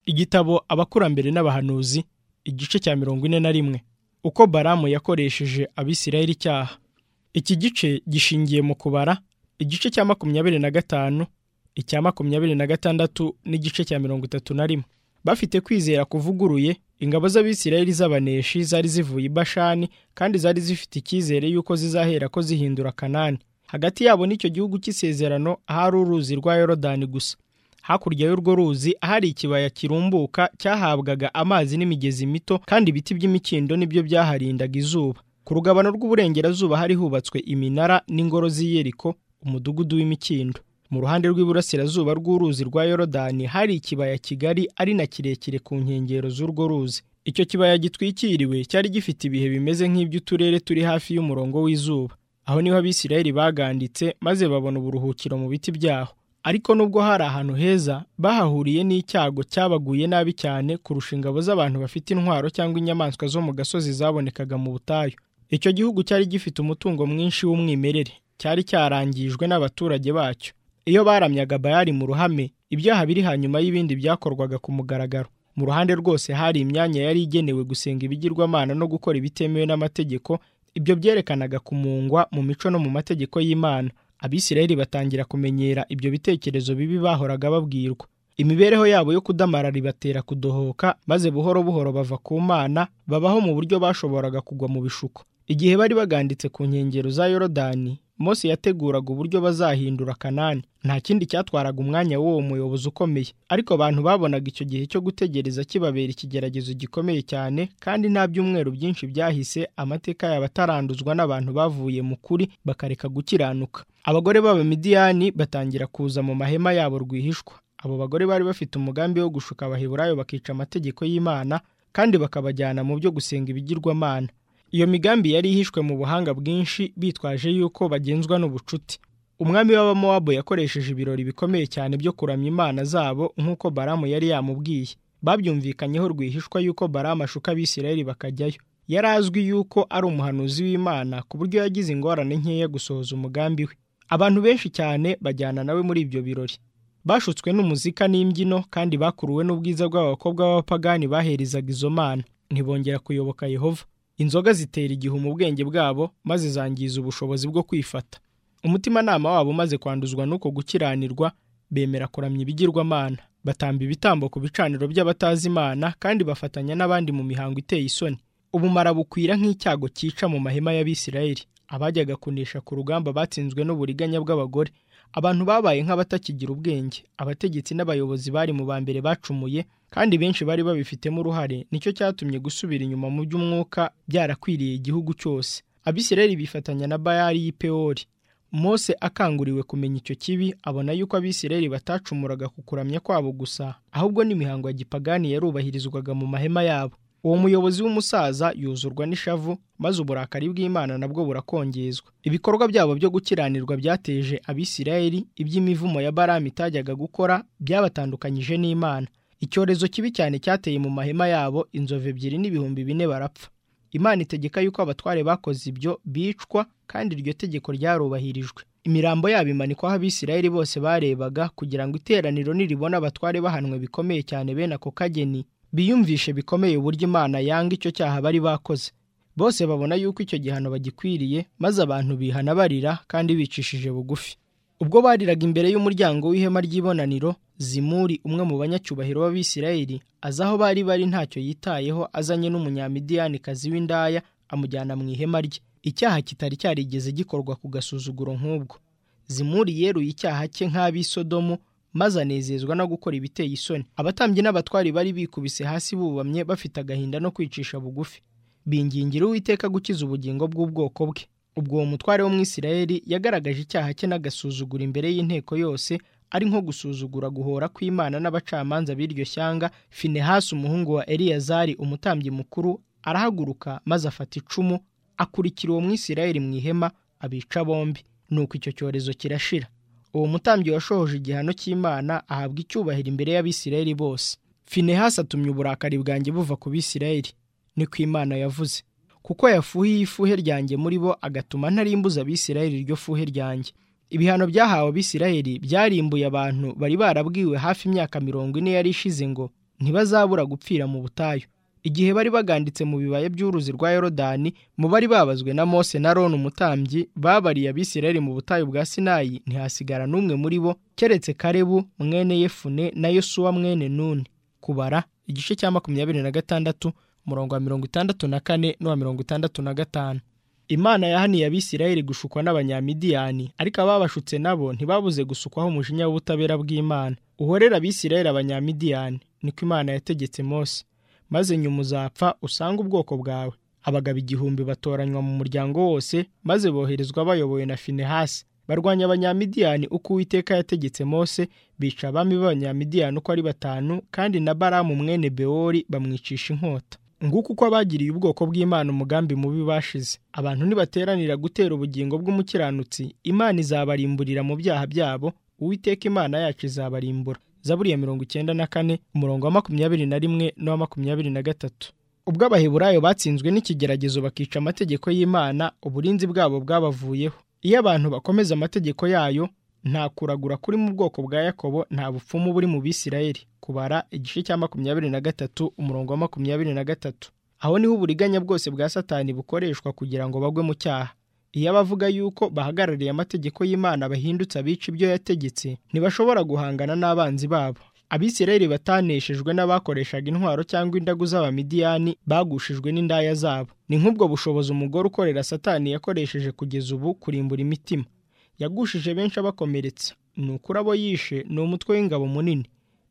igitabo abakurambere n'abahanuzi igice cya mirongo ine na rimwe uko baramu yakoresheje abisirayeli icyaha iki gice gishingiye mu kubara igice cya makumyabiri na gatanu icya makumyabiri na gatandatu n'igice cya mirongo itatu na rimwe bafite kwizera kuvuguruye ingabo z'abisirayeli z'abaneshi zari zivuye i bashani kandi zari zifite icyizere y'uko zizahera ko zihindura kanani hagati yabo n'icyo gihugu cy'isezerano ahari uruzi rwa yorodani gusa hakurya y'urwo ruzi ahari ikibaya kirumbuka cyahabwaga amazi n'imigezi mito kandi ibiti by'imikindo nibyo byaharindaga izuba ku rugabano rw'uburengerazuba hari hubatswe iminara n'ingoro z'iyeriko umudugudu w'imikindo mu ruhande rw'iburasirazuba rw'uruzi rwa yorodani hari ikibaya kigari ari na kirekire ku nkengero z'urwo ruzi icyo kibaya gitwikiriwe cyari gifite ibihe bimeze nk'iby'uturere turi hafi y'umurongo w'izuba aho niho abisirayeli baganditse maze babona uburuhukiro mu biti byaho ariko nubwo hari ahantu heza bahahuriye n'icyago cyabaguye nabi cyane kurusha ingabo z'abantu bafite intwaro cyangwa inyamaswa zo mu gasozi zabonekaga mu butayu icyo gihugu cyari gifite umutungo mwinshi w'umwimerere cyari cyarangijwe n'abaturage bacyo iyo baramyaga bayari mu ruhame ibyaha biri hanyuma y'ibindi byakorwaga ku mugaragaro mu ruhande rwose hari imyanya yari igenewe gusenga ibigirwamana no gukora ibitemewe n'amategeko ibyo byerekanaga kumungwa mu mico no mu mategeko y'imana abisirayeli batangira kumenyera ibyo bitekerezo bibi bahoraga babwirwa imibereho yabo yo kudamara ribatera kudohoka maze buhoro buhoro bava ku mana babaho mu buryo bashoboraga kugwa mu bishuko igihe bari baganditse ku nkengero za yorodani Mose yateguraga uburyo bazahindura kanani nta kindi cyatwaraga umwanya w'uwo muyobozi ukomeye ariko abantu babonaga icyo gihe cyo gutegereza kibabera ikigeragezo gikomeye cyane kandi nta byumweru byinshi byahise amateka yaba ataranduzwa n'abantu bavuye mu kuri bakareka gukiranuka abagore b'abamidiyani batangira kuza mu mahema yabo rwihishwa abo bagore bari bafite umugambi wo gushuka abaheburayo bakica amategeko y'imana kandi bakabajyana mu byo gusenga ibigirwamana iyo migambi yari ihishwe mu buhanga bwinshi bitwaje yuko bagenzwa n'ubucuti umwami w'abamowabu yakoresheje ibirori bikomeye cyane byo kuramya imana zabo nk'uko baramu yari yamubwiye babyumvikanyeho rwihishwa yuko baramu ashuka abisirayeli bakajyayo yari azwi yuko ari umuhanuzi w'imana ku buryo yagize ingorane nkeya gusohoza umugambi we abantu benshi cyane bajyana nawe muri ibyo birori bashutswe n'umuzika n'imbyino kandi bakuruwe n'ubwiza bw'abakobwa b'abapagani baherizaga izo mana ntibongera kuyoboka yehova inzoga zitera igihe mu bwenge bwabo maze zangiza ubushobozi bwo kwifata umutimanama wabo umaze kwanduzwa n'uko gukiranirwa bemera kuramya ibigirwamana batamba ibitambo ku bicaniro by'abatazi imana kandi bafatanya n'abandi mu mihango iteye isoni ubumara bukwira nk'icyago cyica mu mahema y'abisirayeli abajyaga kunesha ku rugamba batsinzwe n'uburiganya bw'abagore abantu babaye nk'abatakigira ubwenge abategetsi n'abayobozi bari mu ba mbere bacumuye kandi benshi bari babifitemo uruhare nicyo cyatumye gusubira inyuma mu by'umwuka byarakwiriye igihugu cyose abisirayeli bifatanya na bayali y'ipeyori mose akanguriwe kumenya icyo kibi abona yuko abisirayeli batacumuraga ku kuramya kwabo gusa ahubwo n'imihango ya gipagani yarubahirizwaga mu mahema yabo uwo muyobozi w'umusaza yuzurwa n'ishavu maze uburakari bw'imana nabwo burakongezwa ibikorwa byabo byo gukiranirwa byateje abisirayeli iby'imivumo ya baramu itajyaga gukora byabatandukanyije n'imana icyorezo kibi cyane cyateye mu mahema yabo inzovu ebyiri n'ibihumbi bine barapfa imana itegeka yuko abatware bakoze ibyo bicwa kandi iryo tegeko ryarubahirijwe imirambo yabo imanikwaho abisirayeli bose barebaga kugira ngo iteraniro niribona abatware bahanwe bikomeye cyane bene ako kageni biyumvishe bikomeye uburyo imana yanga icyo cyaha bari bakoze bose babona yuko icyo gihano bagikwiriye maze abantu bihana barira kandi bicishije bugufi ubwo bariraga imbere y'umuryango w'ihema ry'ibonaniro zimuri umwe mu banyacyubahiro b'abisirayeli aza aho bari bari ntacyo yitayeho azanye n'umunyamidiyanikazi w'indaya amujyana mu ihema rye icyaha kitari cyarigeze gikorwa ku gasuzuguro nk'ubwo zimuri yeruye icyaha cye nk'ab'isodomu maze anezezwa no gukora ibiteye isoni abatambyi n'abatwari bari bikubise hasi bubamye bafite agahinda no kwicisha bugufi bingingira uwiteka gukiza ubugingo bw'ubwoko bwe ubwo uwo mutware w'umwisirayeli yagaragaje icyaha cye n'agasuzugura imbere y'inteko yose ari nko gusuzugura guhora kw'imana n'abacamanza b'iryo shyanga finehasi umuhungu wa eliyazari umutambyi mukuru arahaguruka maze afata icumu akurikira uwo mwisirayeli mu ihema abica bombi nuko icyo cyorezo kirashira uwo mutambyi washohoje igihano cy'imana ahabwa icyubahiro imbere y'abisirayeli bose finehasi atumye uburakari bwanjye buva ku bisirayeli ni ku imana yavuze kuko yafuhiye ifuhe ryanjye muri bo agatuma ntarimbuza abisirayeli iryo fuhe ryanjye ibihano byahawe abisirayeli byarimbuye abantu bari barabwiwe hafi imyaka mirongo ine yari ishize ngo ntibazabura gupfira mu butayu igihe bari baganditse mu bibaya by'uruzi rwa yorodani mu bari babazwe na mose na roni umutambyi babariye abisirayeli mu butayu bwa sinayi ntihasigara n'umwe muri bo keretse karebu mwene yefune na yosuwa mwene nuni kubara igice cya makumyabiri na gatandatu umurongo wa mirongo itandatu na kane n'uwa mirongo itandatu na gatanu imana yahaniye abisirayeli gushukwa n'abanyamidiyani ariko ababashutse nabo ntibabuze gusukwaho umujinya w'ubutabera bw'imana uhorera abisirayeli abanyamidiyani niko imana yategetse mose maze nyuma uzapfa usange ubwoko bwawe abagabo igihumbi batoranywa mu muryango wose maze boherezwa bayobowe na finehasi barwanya abanyamidiyani uko uwiteka yategetse mose bica abami b'abanyamidiyani uko ari batanu kandi na baramu mwene bewori bamwicisha inkota nguko uko abagiriye ubwoko bw'imana umugambi mubi bashize abantu nibateranira gutera ubugingo bw'umukiranutsi imana izabarimburira mu byaha byabo uwiteka imana yacu izabarimbura zaburi ya mirongo icyenda na kane umurongo wa makumyabiri na rimwe n'uwa makumyabiri na gatatu ubwo abaheburayo batsinzwe n'ikigeragezo bakica amategeko y'imana uburinzi bwabo bwabavuyeho iyo abantu bakomeza amategeko yayo nta kuragura kuri mu bwoko bwa yakobo nta bupfumu buri mu bisirayeli kubara igice cya makumyabiri na gatatu umurongo wa makumyabiri na gatatu aho niho uburiganya bwose bwa satani bukoreshwa kugira ngo bagwe mu cyaha iyo abavuga yuko bahagarariye amategeko y'imana bahindutse abica ibyo yategetse ntibashobora guhangana n'abanzi babo abisirayeli bataneshejwe n'abakoreshaga intwaro cyangwa indagu z'abamidiyani bagushijwe n'indaya zabo ni nk'ubwo bushobozi umugore ukorera satani yakoresheje kugeza ubu kurimbura imitima yagushije benshi abakomeretsa ni ukuri abo yishe ni umutwe w'ingabo munini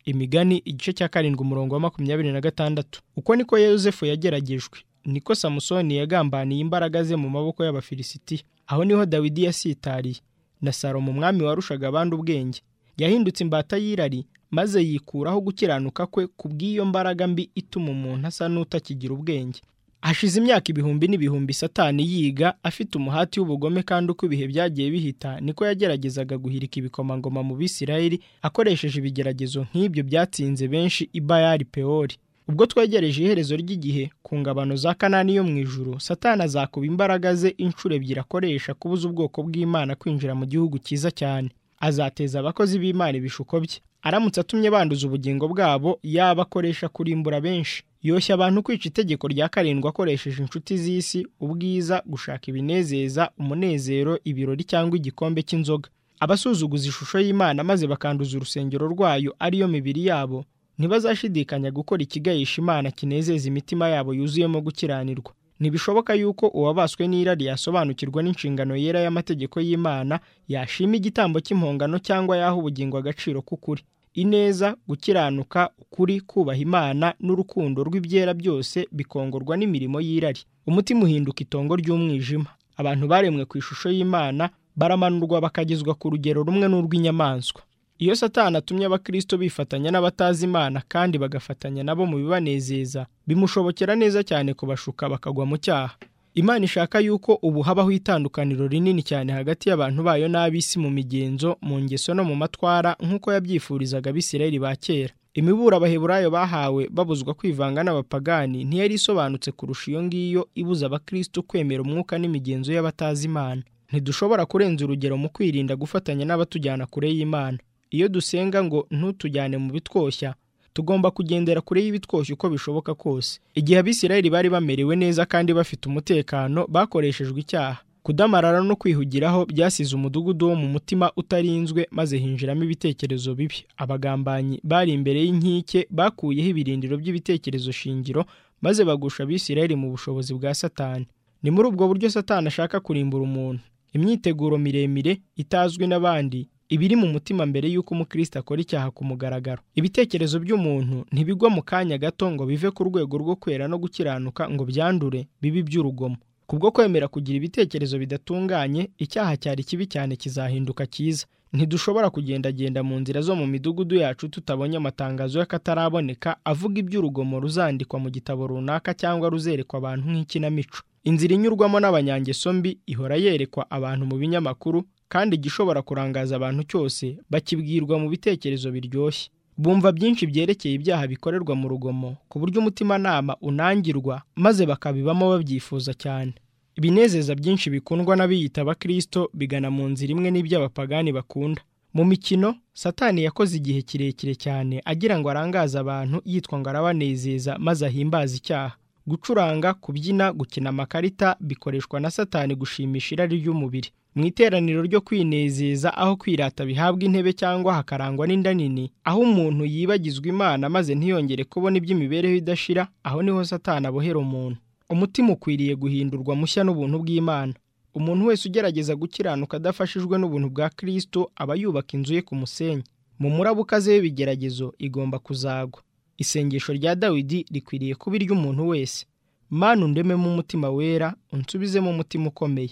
imigani igice cya karindwi umurongo wa makumyabiri na gatandatu uko niko yozefu yageragejwe niko samusoni yagambaniye imbaraga ze mu maboko y'abafilisitiya aho niho dawidi yasitariye na salomo umwami warushaga abandi ubwenge yahindutse imbata y'irari maze yikuraho gukiranuka kwe ku bw'iyo mbaraga mbi ituma umuntu asa n'utakigira ubwenge hashize imyaka ibihumbi n'ibihumbi satani yiga afite umuhati w'ubugome kandi uko ibihe byagiye bihita niko yageragezaga guhirika ibikomangoma mu bisirayeli akoresheje ibigeragezo nk'ibyo byatsinze benshi ibayari pewori ubwo twegereje iherezo ry'igihe ku ngabano za kanani yo mu ijuru satani azakuba imbaraga ze inshuro ebyiri akoresha kubuza ubwoko bw'imana kwinjira mu gihugu cyiza cyane azateza abakozi b'imana ibishuko bye aramutse atumye banduza ubugingo bwabo yaba akoresha kurimbura benshi yoshya abantu kwica itegeko rya karindwi akoresheje inshuti z'isi ubwiza gushaka ibinezeza umunezero ibirori cyangwa igikombe cy'inzoga abasuzuguza ishusho y'imana maze bakanduza urusengero rwayo ariyo mibiri yabo ntibazashidikanya gukora ikigahisha imana kinezeza imitima yabo yuzuyemo gukiranirwa ntibishoboka yuko uwabaswe n'irari yasobanukirwa n'inshingano yera y'amategeko y'imana yashima igitambo cy'impongano cyangwa yaha ubugingo agaciro k'ukuri ineza gukiranuka ukuri kubaha imana n'urukundo rw'ibyera byose bikongorwa n'imirimo y'irari umutima uhinduka itongo ry'umwijima abantu baremwe ku ishusho y'imana baramanurwa bakagezwa ku rugero rumwe n'urw'inyamaswa iyo satani atumye abakristo bifatanya n'abatazi imana kandi bagafatanya nabo mu bibanezeza bimushobokera neza cyane kubashuka bakagwa mu cyaha imana ishaka yuko ubu habaho itandukaniro rinini cyane hagati y'abantu bayo n'ab'isi mu migenzo mu ngeso no mu matwara nk'uko yabyifurizaga abisirayeli ba kera imibura abaheburayo bahawe babuzwa kwivanga n'abapagani ntiyari isobanutse kurusha iyo ngiyo ibuza abakristo kwemera umwuka n'imigenzo y'abatazi imana ntidushobora kurenza urugero mu kwirinda gufatanya n'abatujyana kure y'imana iyo dusenga ngo ntutujyane mu bitwoshya tugomba kugendera kure y'ibitwoshya uko bishoboka kose igihe abisirayeli bari bamerewe neza kandi bafite umutekano bakoreshejwe icyaha kudamarara no kwihugiraho byasize umudugudu wo mu mutima utarinzwe maze hinjiramo ibitekerezo bibi abagambanyi bari imbere y'inkike bakuyeho ibirindiro by'ibitekerezo shingiro maze bagusha abisirayeli mu bushobozi bwa satani ni muri ubwo buryo satani ashaka kurimbura umuntu imyiteguro miremire itazwi n'abandi ibiri mu mutima mbere y'uko umukristo akora icyaha ku mugaragaro ibitekerezo by'umuntu ntibigwa mu kanya gato ngo bive ku rwego rwo kwera no gukiranuka ngo byandure bibi by'urugomo kubwo kwemera kugira ibitekerezo bidatunganye icyaha cyari kibi cyane kizahinduka cyiza ntidushobora kugendagenda mu nzira zo mu midugudu yacu tutabonye amatangazo y'akataraboneka avuga iby'urugomo ruzandikwa mu gitabo runaka cyangwa ruzerekwa abantu nk'ikinamico inzira inyurwamo n'abanyangeso mbi ihora yerekwa abantu mu binyamakuru kandi igishobora kurangaza abantu cyose bakibwirwa mu bitekerezo biryoshye bumva byinshi byerekeye ibyaha bikorerwa mu rugomo ku buryo umutimanama unangirwa maze bakabibamo babyifuza cyane ibinezeza byinshi bikundwa n'abiyita abakristo bigana mu nzira imwe n'iby'abapagani bakunda mu mikino satani yakoze igihe kirekire cyane agira ngo arangaze abantu yitwa ngo arabanezeza maze ahimbaze icyaha gucuranga kubyina gukina amakarita bikoreshwa na satani gushimisha irari ry'umubiri mu iteraniro ryo kwinezeza aho kwirata bihabwa intebe cyangwa hakarangwa n'inda nini aho umuntu yibagizwa imana maze ntiyongere kubona iby'imibereho idashira aho niho satani abohera umuntu umutima ukwiriye guhindurwa mushya n'ubuntu bw'imana umuntu wese ugerageza gukiranuka adafashijwe n'ubuntu bwa kirisito aba yubaka inzu ye ku musenyi mu muraba ukaze w'ibigeragezo igomba kuzagwa isengesho rya dawidi rikwiriye kuba iry'umuntu wese manu undememo umutima wera unsubizemo umutima ukomeye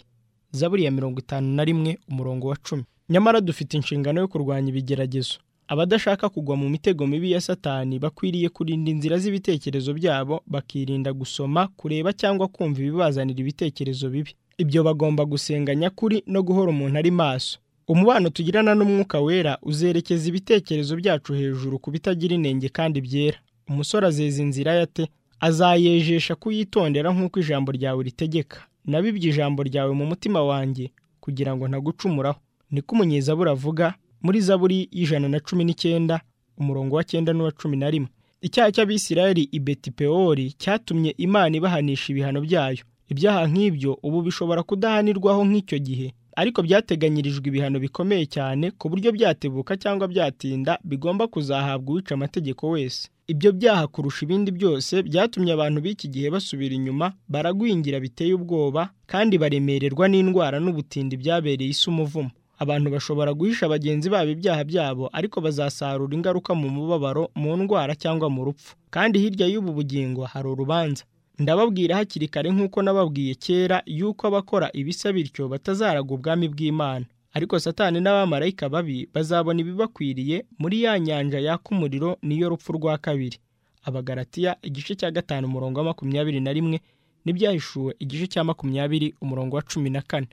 zaburi ya mirongo itanu na rimwe umurongo wa cumi nyamara dufite inshingano yo kurwanya ibigeragezo abadashaka kugwa mu mitego mibi ya satani bakwiriye kurinda inzira z'ibitekerezo byabo bakirinda gusoma kureba cyangwa kumva ibibazanira ibitekerezo bibi ibyo bagomba gusenga nyakuri no guhora umuntu ari maso umubano tugirana n'umwuka wera uzerekeza ibitekerezo byacu hejuru ku bitagira inenge kandi byera umusore azeza inzira yate azayejesha kuyitondera nk'uko ijambo ryawe ritegeka nabibye ijambo ryawe mu mutima wanjye kugira ngo ntagucumuraho niko umunyezaburi avuga muri zaburi y'ijana na cumi n'icyenda umurongo wa cyenda n'uwa cumi na rimwe icyaha cy'abisirayeli i betipewori cyatumye imana ibahanisha ibihano byayo ibyaha nk'ibyo ubu bishobora kudahanirwaho nk'icyo gihe ariko byateganyirijwe ibihano bikomeye cyane ku buryo byatebuka cyangwa byatinda bigomba kuzahabwa uwica amategeko wese ibyo byaha kurusha ibindi byose byatumye abantu b'iki gihe basubira inyuma baragwingira biteye ubwoba kandi baremererwa n'indwara n'ubutindi byabereye isi umuvumo abantu bashobora guhisha bagenzi babo ibyaha byabo ariko bazasarura ingaruka mu mubabaro mu ndwara cyangwa mu rupfu kandi hirya y'ubu bugingo hari urubanza ndababwira hakiri kare nk'uko nababwiye kera yuko abakora ibisa bityo batazaraga ubwami bw'imana ariko satani n'abamarayika babi bazabona ibibakwiriye muri ya nyanja yaka umuriro niyo rupfu rwa kabiri abagaratiya igice cya gatanu umurongo wa makumyabiri na rimwe n'ibyahishuwe igice cya makumyabiri umurongo wa cumi na kane